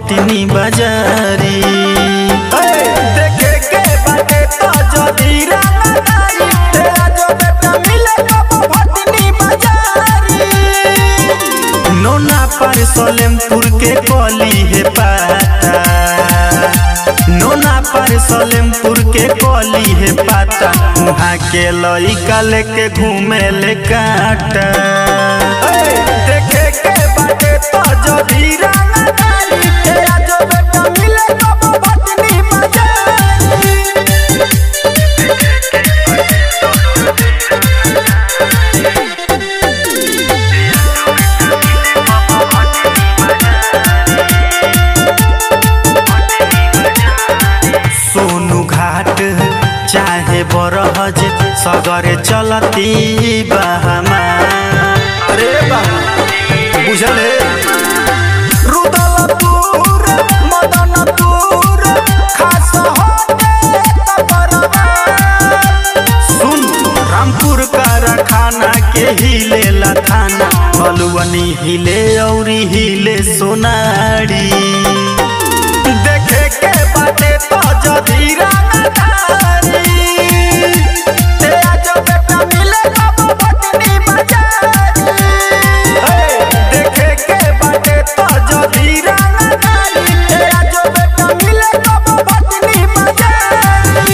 भटनी बाजारी देखे के बाटे तो जदी रंगदारी तेरा जो बेटा मिले कब भटनी बाजारी नोना पर सलेमपुर के कली है पाता नोना पर सलेमपुर के कली है पाता वहाँ के लइका लेके घूमे ले काटा देखे के बाटे तो जदी रंगदारी तेरा जो बेटा मिले कब भटनी बाजारी सोनू घाट चाहे बरहज सगरे चलती बहमा अरे बाबा बुझले रुदलपुर मदनपुर खास होते तपरवा सुन रामपुर कारखाना के हिले थाना बलुअनी हिले औरी हिले सोनारी देखे के बाटे तो जदी रंगदारी तेरा जो बेटा मिले कब भटनी बाजारी देखे के बाटे तो जदी रंगदारी तेरा जो बेटा मिले कब भटनी बाजारी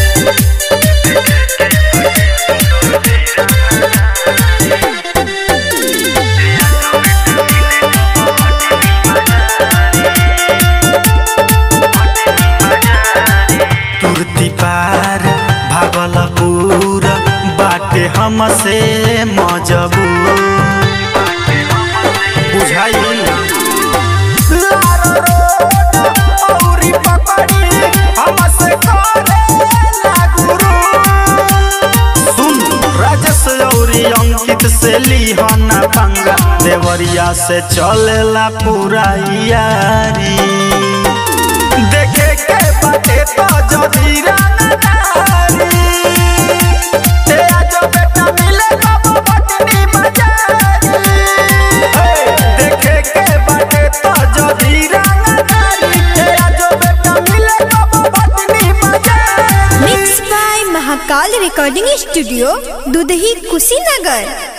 तुरती पार भागलपुर बाटे हमसे मजबूर बुझाइल लारो रोड औरी पकड़ी हमसे करे लागुरु सुन राजेश औरी अंकित से लिहना पंगा देवरिया से चलेला पूरा यारी देखे के बाटे तो जदी रंगदारी तेरा जो बेटा मिले कब भटनी बाजारी देखे के बाटे तो जदी रंगदारी तेरा जो बेटा मिले कब भटनी बाजारी mix by Mahakal recording studio Dudhahi Kushinagar